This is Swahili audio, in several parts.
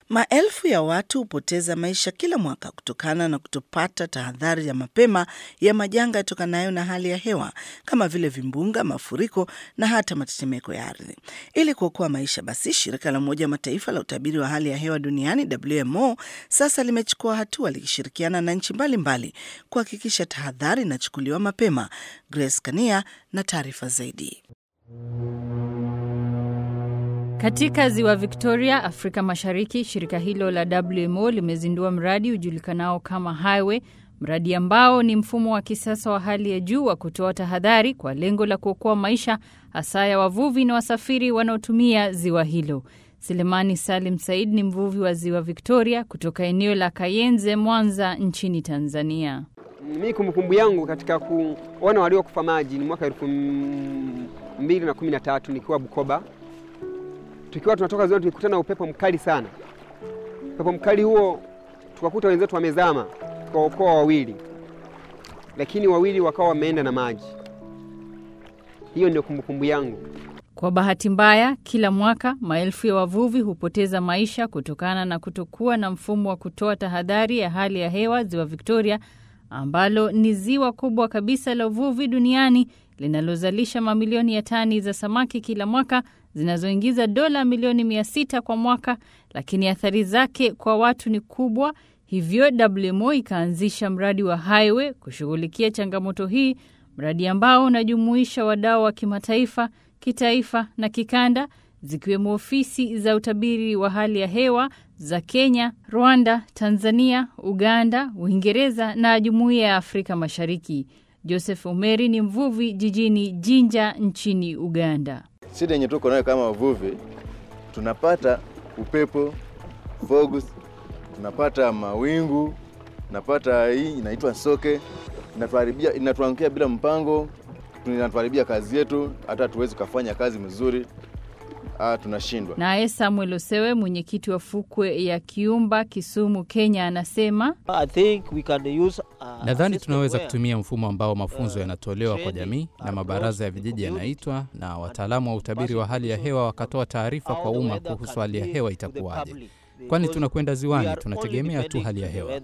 Maelfu ya watu hupoteza maisha kila mwaka kutokana na kutopata tahadhari ya mapema ya majanga yatokanayo na hali ya hewa kama vile vimbunga, mafuriko na hata matetemeko ya ardhi. Ili kuokoa maisha, basi shirika la Umoja wa Mataifa la utabiri wa hali ya hewa duniani WMO sasa limechukua hatua likishirikiana na nchi mbalimbali kuhakikisha tahadhari inachukuliwa mapema. Grace Kania na taarifa zaidi. Katika ziwa Victoria, Afrika Mashariki, shirika hilo la WMO limezindua mradi ujulikanao kama Highway, mradi ambao ni mfumo wa kisasa wa hali ya juu wa kutoa tahadhari kwa lengo la kuokoa maisha hasa ya wavuvi na wasafiri wanaotumia ziwa hilo. Selemani Salim Said ni mvuvi wa ziwa Victoria kutoka eneo la Kayenze, Mwanza, nchini Tanzania. Mi kumbukumbu yangu katika kuona waliokufa maji ni mwaka elfu mbili na kumi na tatu nikiwa Bukoba tukiwa tunatoka ziwani tulikutana na upepo mkali sana. Upepo mkali huo tukakuta wenzetu wamezama, tukaokoa wawili, lakini wawili wakawa wameenda na maji. Hiyo ndio kumbukumbu yangu. Kwa bahati mbaya, kila mwaka maelfu ya wavuvi hupoteza maisha kutokana na kutokuwa na mfumo wa kutoa tahadhari ya hali ya hewa ziwa Victoria, ambalo ni ziwa kubwa kabisa la uvuvi duniani linalozalisha mamilioni ya tani za samaki kila mwaka zinazoingiza dola milioni mia sita kwa mwaka, lakini athari zake kwa watu ni kubwa. Hivyo WMO ikaanzisha mradi wa Highway kushughulikia changamoto hii, mradi ambao unajumuisha wadau wa kimataifa, kitaifa na kikanda, zikiwemo ofisi za utabiri wa hali ya hewa za Kenya, Rwanda, Tanzania, Uganda, Uingereza na Jumuiya ya Afrika Mashariki. Joseph Omeri ni mvuvi jijini Jinja nchini Uganda. Shida yenye tuko nayo kama wavuvi, tunapata upepo fogs, tunapata mawingu, tunapata hii inaitwa soke, inatuharibia, inatuangukia bila mpango, inatuharibia kazi yetu, hata hatuwezi kufanya kazi mzuri. Ah, tunashindwa. Naye Samuel Osewe, mwenyekiti wa fukwe ya Kiumba, Kisumu, Kenya, anasema nadhani tunaweza kutumia mfumo ambao mafunzo yanatolewa kwa jamii na mabaraza ya vijiji yanaitwa, na wataalamu wa utabiri wa hali ya hewa wakatoa taarifa kwa umma kuhusu hali ya hewa itakuwaje, kwani tunakwenda ziwani, tunategemea tu hali ya hewa.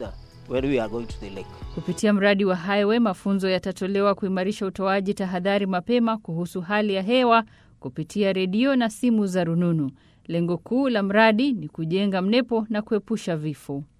Kupitia mradi wa Highway, mafunzo yatatolewa kuimarisha utoaji tahadhari mapema kuhusu hali ya hewa kupitia redio na simu za rununu. Lengo kuu la mradi ni kujenga mnepo na kuepusha vifo.